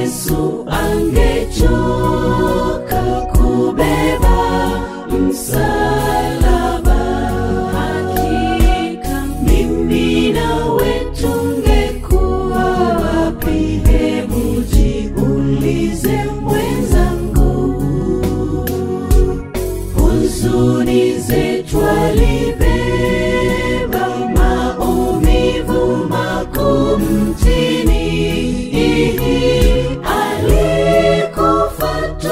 Yesu angechoka kubeba msalaba, hakika mimi nawe tungekuwa wapi? Hebu jiulize mwenzangu, huzuni zetu alibeba, maumivu makuu mtini, alikufa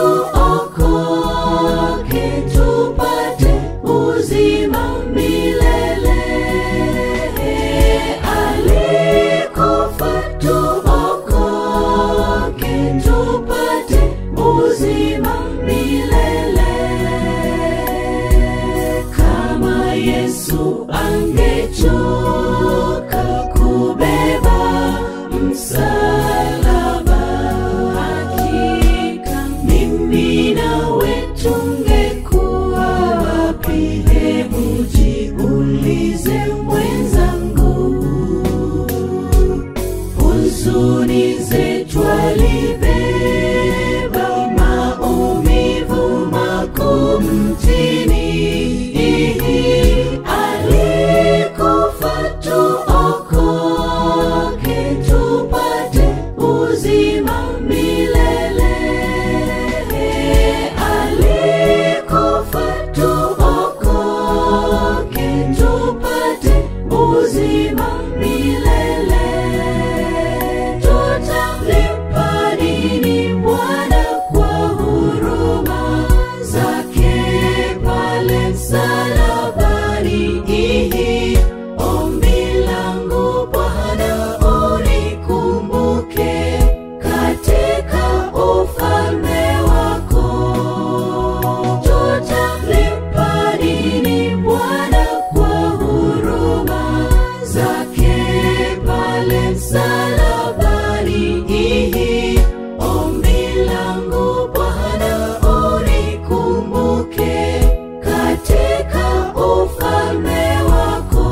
tuokoke, tupate uzima milele. Alikufa tuokoke, tupate uzima milele. Kama Yesu angechoka kubeba msalaba, hakika mimi nawe tungekuwa wapi? Hebu jiulize mwenzangu, huzuni zetu alibeba, maumivu makuu mtini, alikufa tuokoke, tupate uzima milele. Alikufa tuokoke, tupate uzima milele. Tutamlipa nini Bwana kwa huruma zake pale msalabani? Ombi langu Bwana, unikumbuke katika ufalme wako. Tutamlipa nini Bwana kwa huruma zake pale msalabani? Ombi langu Bwana, unikumbuke katika ufalme wako.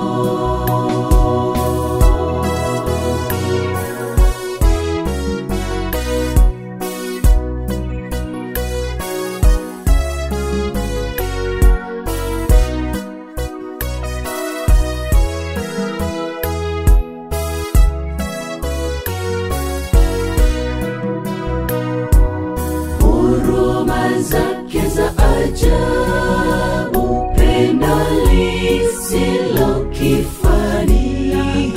huruma zake za ajabu, pendo lisilo kifani,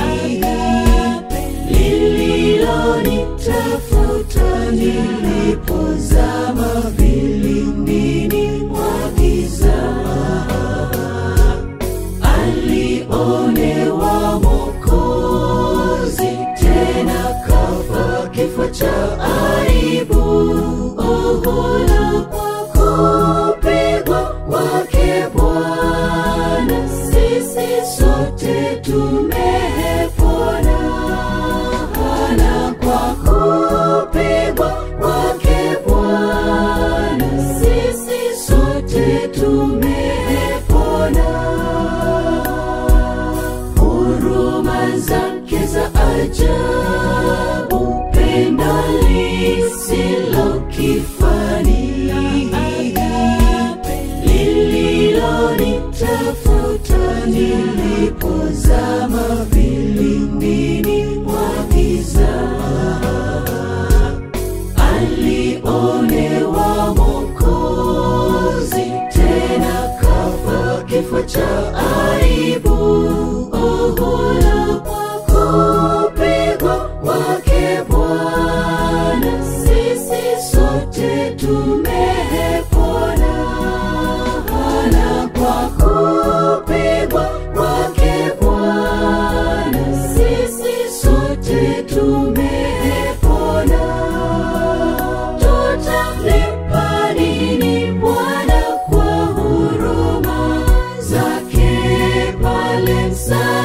lililonitafuta nilipozama vilindini mwa giza alionewa Mwokozi, tena kafa kifo cha aibu. Uhuru kwa kupigwa kwake Bwana, sisi sote tumepona. Na kwa kupigwa kwake Bwana, sisi sote tumepona huruma zake za ajabu, pendo lisilo kifani, lililonitafuta nilipozama vilindini mwa giza alionewa Mwokozi, tena kafa kifo cha aibu. Uhuru kwa kupigwa kwake Bwana, sisi sote tumepona. Na kwa kupigwa kwake Bwana, sisi sote tumepona. Tutamlipa nini Bwana kwa huruma zake pale msalabani?